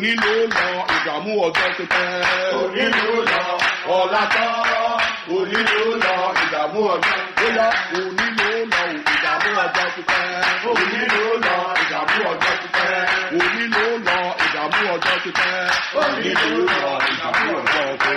òní ló lọ ìdààmú ọjọ́ ti pẹ́. òní ló lọ ọ̀la tán òní ló lọ ìdààmú ọjọ́ bóyá òní ló lọ ìdààmú ọjọ́ ti pẹ́. òní ló lọ ìdààmú ọjọ́ ti pẹ́ òní ló lọ ìdààmú ọjọ́ ti pẹ́. òní ló lọ ìdààmú ọjọ́ ti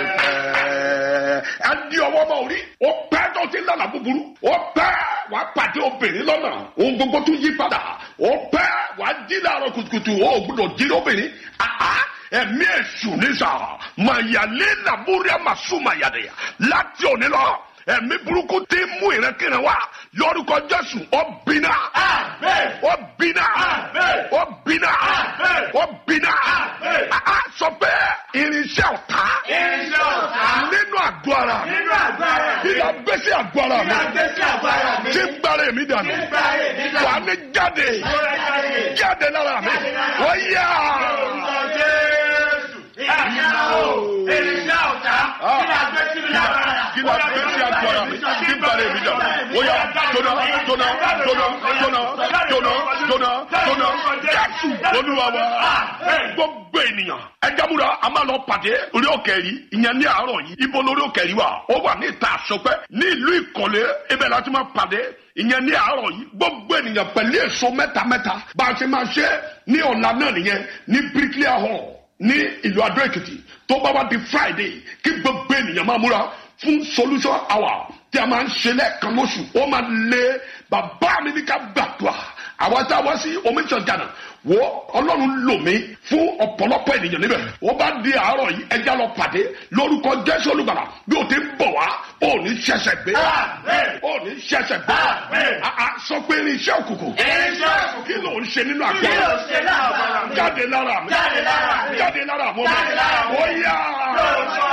pẹ́. ẹ di ọwọ́ bá orí ó pẹ́ tó ti lọ́nà búburú ó pẹ́ wàá pàdé obìnrin lọ́nà ohun gbogbo tún yí padà ó pẹ́ wàá jí láàárọ̀ kùtùkùtù ó gbọ́dọ̀ jí lóbìnrin àá ẹ̀mí èṣù nísà màyàlé nàbúrẹ́ màsúmàyàdẹ̀yà láti òní lọ ẹ̀mí burúkú tí mú ìrẹ́kìrẹ́ wá lórúkọ jésù ó bínà Àmín. ó bínà Àmín. ó bínà Àmín. ó bínà Àmín. àá sọ pé irinṣẹ́ ọ̀tá irinṣẹ́ ọ̀tá nínú àgọ́ ara mi nínú agbára mi ìyá gbèsè àgọ́ ara mi ìyá gbèsè agbára mi tí ń gbára èmi dànù nígbà yẹn nígbà wà ní jáde yẹn. jáde lára mi wọ́n yá. Orúkọ Jésù. Ìyá o, irinṣẹ́ ọ̀tá, kí la gbé sí mi lágbára? kí la gbé sí àgọ́ ara mi tí ń gbára èmi dànù ó yá jóná jóná jóná jóná jóná jóná jóná jésù olúwa wa gbogbo ènìyàn ẹjẹmúra a máa lọ pàdé orí òkè yìí ìyẹn ní àárọ̀ yìí ibo lórí òkè yìí wà ó wà ní ìta àsọpẹ́ ní ìlú ìkọ̀lé ibẹ̀ láti máa pàdé ìyẹn ní àárọ̀ yìí gbogbo ènìyàn pẹ̀lú èso mẹ́ta mẹ́ta bá a ṣe máa ṣe ní ọ̀la náà nìyẹn ní bricklayer hall ní ìlú adó èkìtì tó bá wá di friday kí gbogbo ènìyàn máa múra fún solution hour tí a máa ń ṣe lẹ́ẹ̀kan lóṣù ó máa lé bàbá mi ní ká gbàdúrà àwa tá a wá sí omiṣan jana wo ọlọ́run lò mí fún ọ̀pọ̀lọpọ̀ ènìyàn níbẹ̀ ó bá di àárọ̀ yìí ẹja lọ pàdé lórúkọ jésù olùgbàlà bí o ti ń bọ̀ wá ó ní ṣẹ̀ṣẹ̀ gbé Àmín. ó ní ṣẹ̀ṣẹ̀ gbé Àmín. àà sọ pé irinṣẹ́ òkùnkùn Irinṣẹ́ òkùnkùn. kí ló ń ṣe nínú Kí àgbọ̀ ló ṣe lágbára mi? jáde lára mi Jáde lára mi. jáde lára mi Jáde lára mi. ó yá Lórúkọ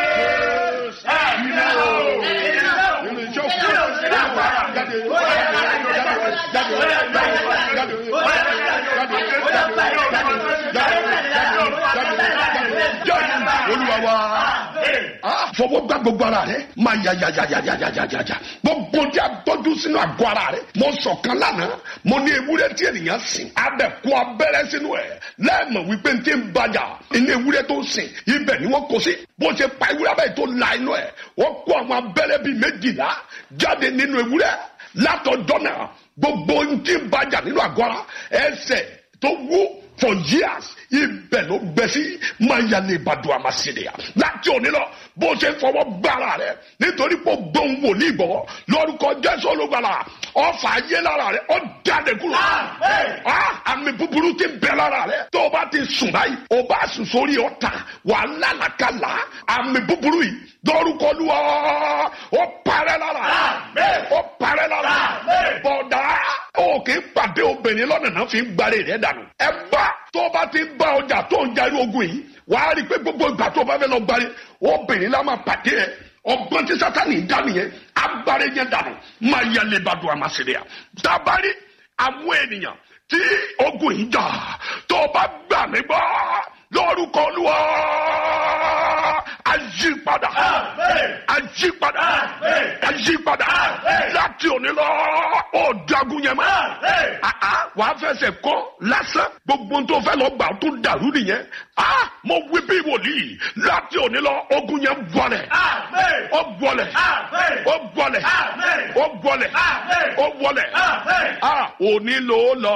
Jésù. Ẹ̀mí náà o, irinṣẹ́ òkùnkùn. irinṣẹ́ Kí ló òkùnkùn ṣe lágbára mi? jáde Ó yá, jáde, jáde, jáde, ó yá, jáde, jáde, ó yá, jáde, jáde, ó yá, jáde, olúwa wa Ah, fọwọ́ gbá gbogbo ara rẹ máa ya ya ya ya ya ya ya ya ya gbogbo tí a tọ́jú sínú àgọ́ ara rẹ mo sọ̀kan lánàá mo ní ewúrẹ́ tí ènìyàn sìn abẹ kó abẹ́rẹ́ sínú ẹ̀ lẹ́ẹ̀mọ̀ wípé n ti ń bàjá inú ewúrẹ́ tó sìn ibẹ̀ ni wọ́n kó sí bó ṣe pa ewúrẹ́ abẹ́ tó la inú ẹ̀ wọ́n kó àwọn abẹ́rẹ́ bíi méjìlá jáde nínú ewúrẹ́ látọjọ́ náà gbogbo n ti ń bàjá nínú àgọ́ ara ẹsẹ̀ tó wú for years ibẹ̀ ló gbẹ sí mayale ìbàdàn àmàṣẹ́dẹ̀yà láti òní lọ bó ṣe fọwọ́ gbára rẹ nítorí pé gbóhùn wòlíì gbọ́ lórúkọ jésù olùgbàlà ọfà ayé lára rẹ ó jáde kúrò Àmín. Ah, àmì búburú ti bẹ lára rẹ tó o bá ti sùn báyìí o bá sùn sórí ọ̀tá wà lálàkàlà àmì búburú yìí lórúkọ olúwa ó parẹ́ lára rẹ Àmín. ó parẹ́ lára rẹ Àmín. bọ̀dá o kì í pàdé obìnrin lọ́nà náà fi ń gbalẹ̀ rẹ̀ dànù. ẹ bá tó o bá ti ń bá ọjà tó ń jarí ogun yìí wàá rí i pé gbogbo ìgbà tó o bá fẹ́ lọ gbalẹ̀ obìnrin la máa pàdé ẹ ọgbọ́n tí sátani ń dá nìyẹn agbára yẹn dànù máa yẹ lébàdùn àmàṣẹ́lẹ̀ yà. dábàárí àwọn ènìyàn tí ogun yìí jà tó o bá gbà mí gbọ́ lórúkọ olúwa ajípadà Àmín. ajípadà Àmín. ajípadà Àmín. láti òní lọ ó jagun yẹn mọ́ Àmín. àá wàá fẹsẹ̀ kọ́ lásán gbogbo tó fẹ́ lọ gbà tó dàrú nìyẹn á mo wí bí wòlíì láti òní lọ ogun yẹn bọ̀lẹ̀ Àmín. ó bọ̀lẹ̀ Àmín. ó bọ̀lẹ̀ Àmín. ó bọ̀lẹ̀ Àmín. ó bọ̀lẹ̀ Àmín. á òní ló lọ